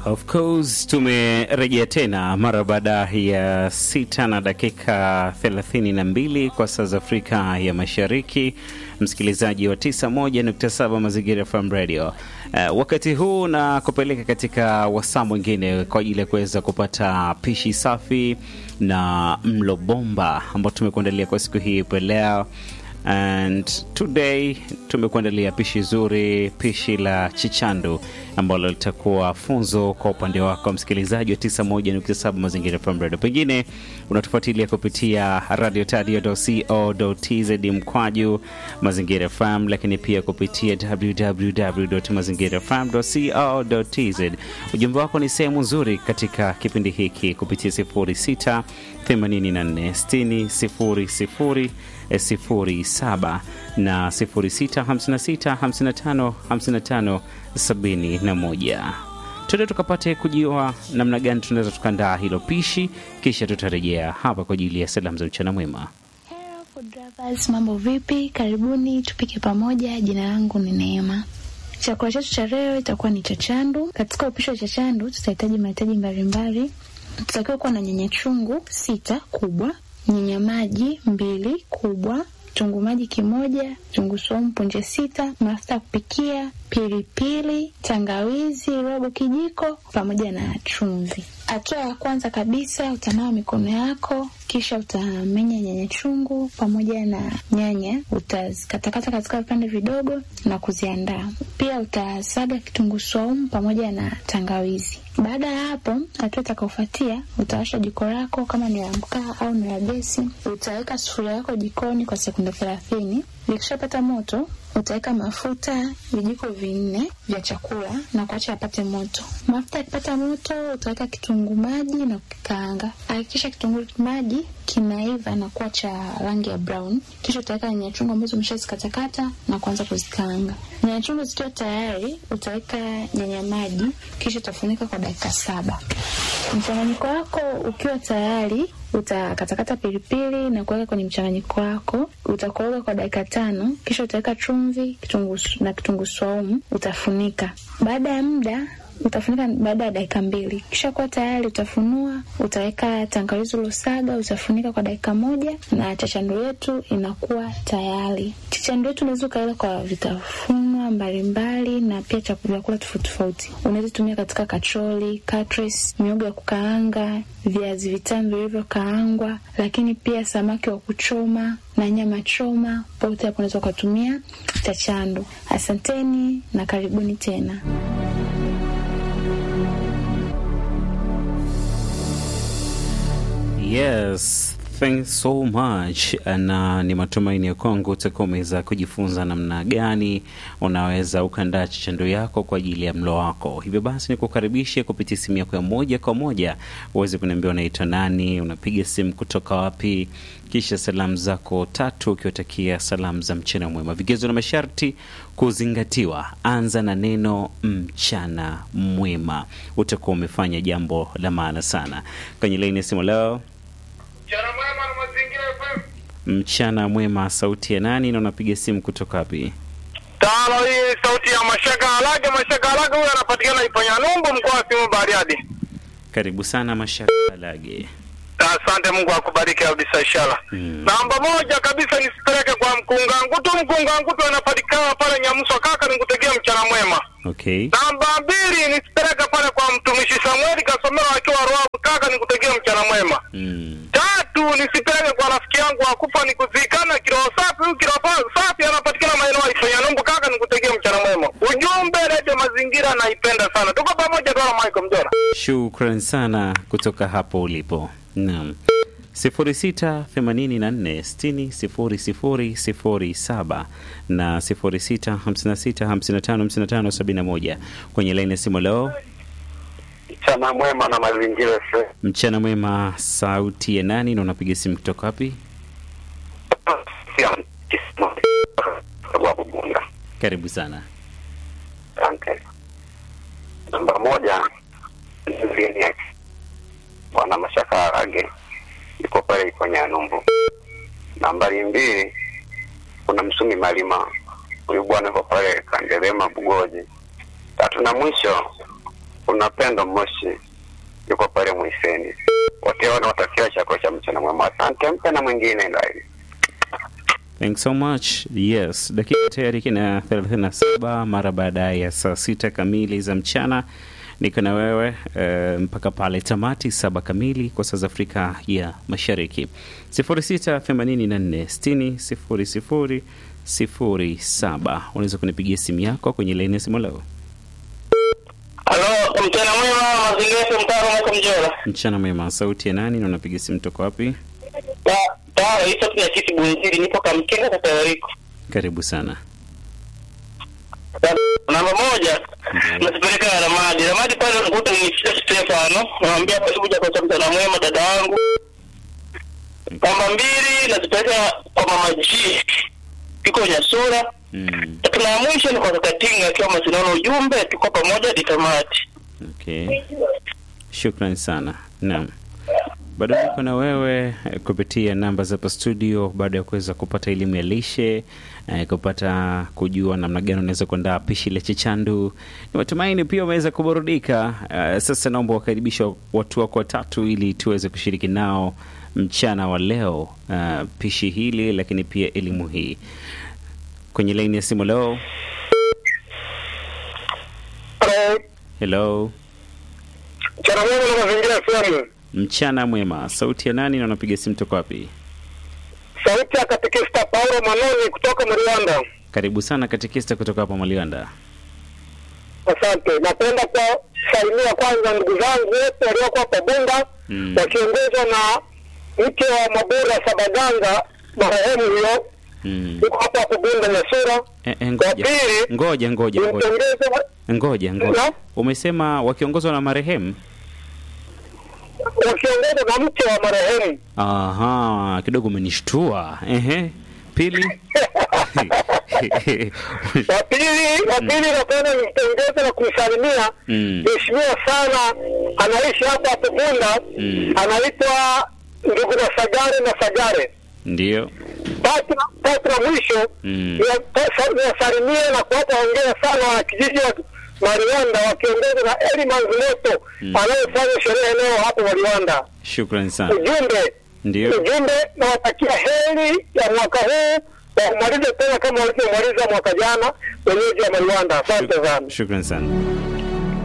Of course tumerejea tena mara baada ya sita na dakika 32 kwa saa za Afrika ya Mashariki, msikilizaji wa 91.7 Mazingira FM Radio. Uh, wakati huu na kupeleka katika wasaa mwingine kwa ajili ya kuweza kupata pishi safi na mlo bomba ambao tumekuandalia kwa siku hii leo and today tumekuandalia pishi zuri, pishi la chichandu ambalo litakuwa funzo kwa upande wako msikilizaji wa 91.7 Mazingira FM Radio. Pengine unatufuatilia kupitia radio tadio.co.tz mkwaju Mazingira FM, lakini pia kupitia www.mazingirafm.co.tz. Ujumbe wako ni sehemu nzuri katika kipindi hiki kupitia 06 84 60 00 sifuri saba na sifuri sita hamsini na sita hamsini na tano hamsini na tano sabini na moja. Tuende tukapate kujua namna gani tunaweza tukaandaa hilo pishi, kisha tutarejea hapa kwa ajili ya salamu za mchana mwema. Hello food lovers, mambo vipi? Karibuni tupike pamoja. Jina langu ni Neema. Chakula chetu cha leo itakuwa ni chachandu. Katika upishi wa chachandu tutahitaji mahitaji mbalimbali. Tutakiwa kuwa na nyanya chungu sita kubwa, nyanya maji mbili kubwa, kitunguu maji kimoja, kitunguu saumu punje sita, mafuta ya kupikia, pilipili, tangawizi robo kijiko, pamoja na chumvi. Hatua ya kwanza kabisa, utanawa mikono yako, kisha utamenya nyanya chungu pamoja na nyanya, utazikatakata katika vipande vidogo na kuziandaa. Pia utasaga kitunguu saumu pamoja na tangawizi. Baada ya hapo, hatua itakaofuatia, utawasha jiko lako, kama ni la mkaa au ni la gesi. Utaweka sufuria yako jikoni kwa sekunde thelathini. Likishapata moto, utaweka mafuta vijiko vinne vya chakula na kuacha yapate moto. Mafuta yakipata moto, utaweka kitunguu maji na kukikaanga. Hakikisha kitunguu maji kinaiva na kuwa cha rangi ya brown, kisha utaweka nyanya chungu ambazo umeshazikatakata na kuanza kuzikaanga. Nyanya chungu zikiwa tayari, utaweka nyanya maji, kisha utafunika kwa dakika saba. Mchanganyiko wako ukiwa tayari, utakatakata pilipili na kuweka kwenye mchanganyiko wako, utakoroga kwa dakika tano, kisha utaweka chumvi kitunguu na kitunguu saumu, utafunika. Baada ya muda utafunika baada ya dakika mbili. Kisha kuwa tayari, utafunua, utaweka tangawizi ulosaga, utafunika kwa dakika moja na chachandu yetu inakuwa tayari. Chachandu yetu unaweza ukaila kwa vitafunwa mbalimbali na pia vyakula tofauti tofauti. Unaweza tumia katika kacholi, katres, miogo ya kukaanga, viazi vitamu vilivyokaangwa, lakini pia samaki wa kuchoma na nyama choma. Pote hapo unaweza ukatumia chachandu. Asanteni na karibuni tena. Yes, thanks so much. Na ni matumaini ya kwangu utakuwa umeweza kujifunza namna gani unaweza ukaandaa chachando yako kwa ajili ya mlo wako. Hivyo basi, nikukaribishe kupitia simu yako ya moja kwa moja uweze kuniambia unaitwa nani, unapiga simu kutoka wapi, kisha salamu zako tatu ukiwatakia salamu za mchana mwema. Vigezo na masharti kuzingatiwa. Anza na neno mchana mwema, utakuwa umefanya jambo la maana sana. Kwenye laini ya simu leo Mchana mwema na mazingira FM. Mchana mwema, sauti ya nani na unapiga simu kutoka wapi? Tano hii sauti ya Mashaka Alage. Mashaka Alage huyo anapatikana Iponya Numbu, mkoa wa Simiyu Bariadi. Karibu sana Mashaka Alage. Asante, Mungu akubariki kabisa inshallah. Mm. Namba moja kabisa nisipeleke kwa mkunga ngutu. Mkunga ngutu anapatikana pale Nyamuso, kaka nikutegea mchana mwema. Okay. Namba mbili nisipeleke pale kwa mtumishi Samueli Kasomero akiwa Ruavu, kaka nikutegea mchana mwema. Mm. Tatu nisipeleke kwa rafiki yangu akufa nikuzikana kiroho safi. Huyu kiroho safi anapatikana maeneo ya Ifanya Numbu, kaka nikutegea mchana mwema. Ujumbe redio mazingira naipenda sana, tuko pamoja dola Michael Mjora. Shukran sana kutoka hapo ulipo. Naam. 0684600007 na 0656555571 kwenye laini ya simu leo. Mchana mwema na mazingira FM. Mchana mwema, sauti ya nani na unapiga simu kutoka wapi? wa Bugunga. Karibu sana. Asante. Namba moja ni Bwana Mashaka Arage yuko pale iko Nyanumbu. Nambari mbili kuna Msumi Malima, huyu bwana yuko pale Kandelema Bugoji. Tatu na mwisho kuna Pendo Moshi yuko pale Mwiseni. Wote watakia chakula cha mchana mwema. Asante, mpe na mwingine ndani. Thanks so much. Yes, dakika tayari kina 37 mara baada ya saa sita kamili za mchana. Niko na wewe eh, mpaka pale tamati saba kamili kwa saa za Afrika ya Mashariki. 0684 60 00 unaweza kunipigia simu yako kwenye laini ya simu leo. Halo, mchana mwema, mazingira mtaro mwaka mjora. Mchana mwema, sauti ya nani na unapiga simu toka wapi? Tawala hicho tuna kiti bunziri nipo kamkenga kwa Tawariko. Karibu sana. Namba moja nasipeleka Ramadi. Ramadi pale nakuta ni Stefano. Namwambia karibu chakula cha mchana mwema dada wangu. Namba mbili nazipeleka kwa mama G. Iko Nyasura. Mm, Tatu na ya mwisho ni kwa kaka Tinga akiwa Masinaona ujumbe tuko pamoja hadi tamati. okay. Shukran sana. Naam. Bado niko na wewe eh, kupitia namba za hapa studio, baada ya kuweza kupata elimu ya lishe eh, kupata kujua namna gani unaweza kuandaa pishi la chichandu. Ni matumaini pia umeweza kuburudika. Eh, sasa naomba wakaribisha watu wako watatu ili tuweze kushiriki nao mchana wa leo eh, pishi hili, lakini pia elimu hii kwenye laini ya simu leo. Hello, Mchana mwema na mazingira FM. mchana mwema. Sauti ya nani na unapiga simu toka wapi? Sauti ya katekista Paulo Manoni kutoka Mriwanda. Karibu sana katekista kutoka hapa Maliwanda. Asante. Napenda kuwasalimia kwanza ndugu zangu wote walioko hapa Bunda Mm. wakiongozwa na mke wa Mabura Sabaganga marehemu huyo Mm. yuko hapa hapo Bunda Nyasura. Eh, eh, Wa ngoja pili ngoja ngoja ngoja nimpongeze ngoja ngoja, No? umesema wakiongozwa na marehemu? wakiongozwa na mke wa marehemu Aha, kidogo umenishtua. Ehe, pili wa pili wa pili napenda nimpongeze na kumsalimia Mm. mheshimiwa sana anaishi hapa hapo Bunda Mm. anaitwa ndugu na Sagare na Sagare ndio. tatu tatu na mwisho Mm. niwasalimie na kuwapa hongera sana wanakijiji wa Mariwanda wakiongozwa na Eli Manzumoto Mm. anayefanya sherehe leo hapo Mariwanda. Shukran sana. Ujumbe Ndio. ujumbe, nawatakia heri ya mwaka huu wa kumaliza tena kama walivyomaliza mwaka jana wenyeji wa Mariwanda. Asante sana. Shukran sana.